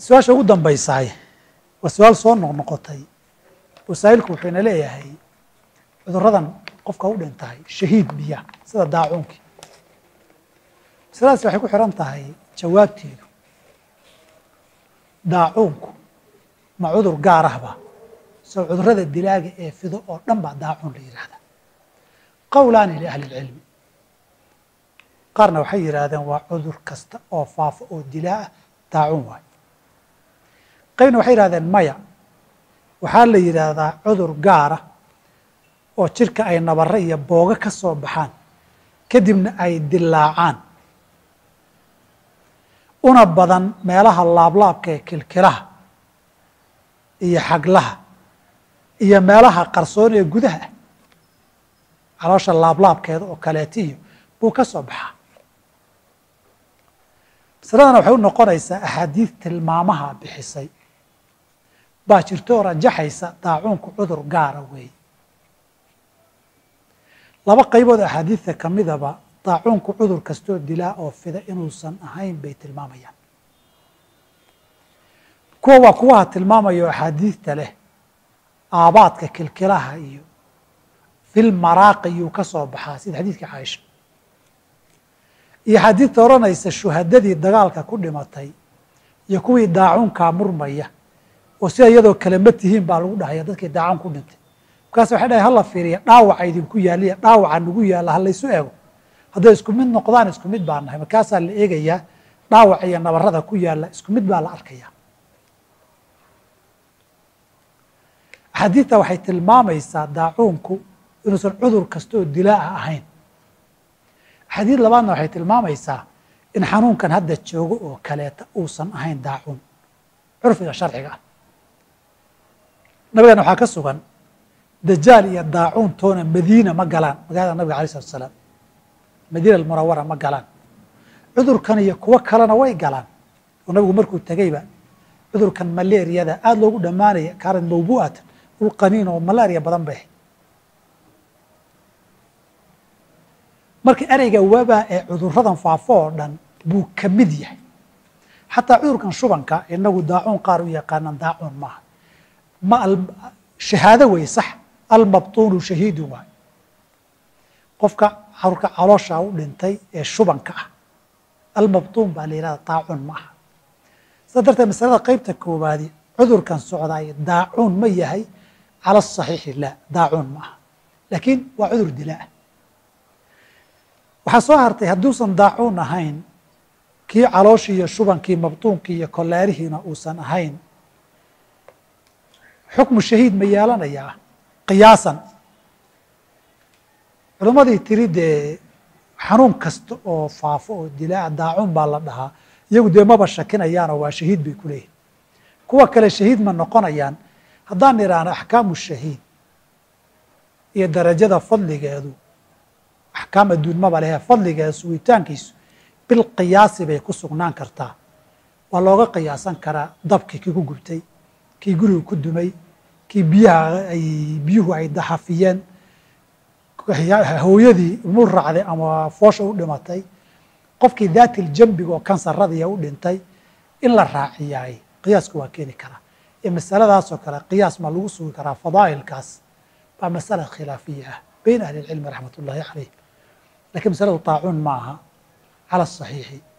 su-aasha ugu dambaysaay waa su-aal soo noqnoqotay wasaa'ilku wuxuu ina leeyahay cuduradan qofka u dhintahay shahiid biya sida daacuunkii masaladaasi waxay ku xihan tahay jawaabteedu daacuunku ma cudur gaar ahba soo cudurada dilaaga ee fido oo dhan baa daacuun la yidhaahdaa qowlaani liahli اlcilmi qaarna waxay yidhaahdeen waa cudur kasta oo faafo oo dilaa ah daacuun waayo qaybna waxay yidhahdeen maya waxaa la yidhaahdaa cudur gaara oo jirka ay nabare iyo boogo ka soo baxaan kadibna ay dilaacaan una badan meelaha laablaabka ee kilkilaha iyo xaglaha iyo meelaha qarsoon ee gudaha ah caloosha laablaabkeeda oo kaleetiyo buu ka soo baxaa masaladana waxay u noqonaysaa axaadiid tilmaamaha bixisay baa jirto oo rajaxaysa daacuunku cudur gaara weeye laba qaybood axaadiidta ka midaba daacuunku cudur kastoo dilaa oo fida inuusan ahayn bay tilmaamayaan kuwa waa kuwaha tilmaamaya oo axaadiidta leh aabaadka kilkilaha iyo fil maraaqi yuu ka soo baxaa sida xadiidkii caaisha iyo xadiidta odhanaysa shuhadadii dagaalka ku dhimatay iyo kuwii daacuunkaa murmaya oo sida iyadoo kale ma tihiin baa lagu dhahaya dadkii daacuun ku dhintay markaas waxay dhahay hala fiiriya dhaawaca idinku yaaliya dhaawaca nagu yaalla ha laysu eego hadday isku mid noqdaan isku mid baa nahay markaasaa la eegayaa dhaawaca iyo nabarada ku yaalla isku mid baa la arkaya axaadiidta waxay tilmaamaysaa daacuunku inuusan cudur kasta oo dilaa'a ahayn axaadiid labaadna waxay tilmaamaysaa in xanuunkan hadda joogo oo kaleeta uusan ahayn daacuun curfiga sharciga ah nabigana waxaa ka sugan dajaal iyo daacuun toona madiina ma galaan magaalada nabiga alay slatu asalaam madiina almunawara ma galaan cudurkan iyo kuwo kalena way galaan oo nabigu markuu tegeyba cudurkan malaariyada aada loogu dhammaanaya kaanad mawbu'atan ulqaniin oo malaariya badan bay ahayd marka ereyga wabaa ee cuduradan faafo oo dhan buu ka mid yahay xataa cudurkan shubanka inagu daacuun qaar u yaqaanaan daacuun maaha ma shahaado wey sax almabtuunu shahiidu waay qofka xarurka caloosha u dhintay ee shubanka ah almabtuun baa la yihahda daacuun ma aha sidaa darteed masalada qeybta koowaadi cudurkan socdaay daacuun ma yahay cala asaxiixi la daacuun ma aha laakiin waa cudur dilaa waxaa soo hartay hadduusan daacuun ahayn kii calooshii iyo shubankii mabtuunkii iyo koleerihiina uusan ahayn xukmu shahiid ma yeelanayaa qiyaasan culimmadii tiri dee xanuun kasta oo faafo oo dilaa daacuun baa la dhahaa iyagu dee maba shakinayaanoo waa shahiid bay ku leeyihin kuwa kale shahiid ma noqonayaan haddaan idhaahno axkaamu shahiid iyo darajada fadligeedu axkaam adduun maba lehe fadligeeda sugitaankiisu bil qiyaasi bay ku sugnaan kartaa waa looga qiyaasan karaa dabkii kii ku gubtay kii guriga ku dumay kii biyaha ay biyuhu ay daxafiyeen hooyadii ilmu raacday ama foosha u dhimatay qofkii daatil jambiga oo kansaradiiya u dhintay in la raaciyaay qiyaasku waa keeni karaa ee masaladaasoo kale qiyaas ma lagu sugi karaa fadaa'ilkaas baa masala khilaafiya ah beyn ahli اlcilmi raxmat ullaahi calayh lakiin masaladu taacuun ma aha cala asaxiixi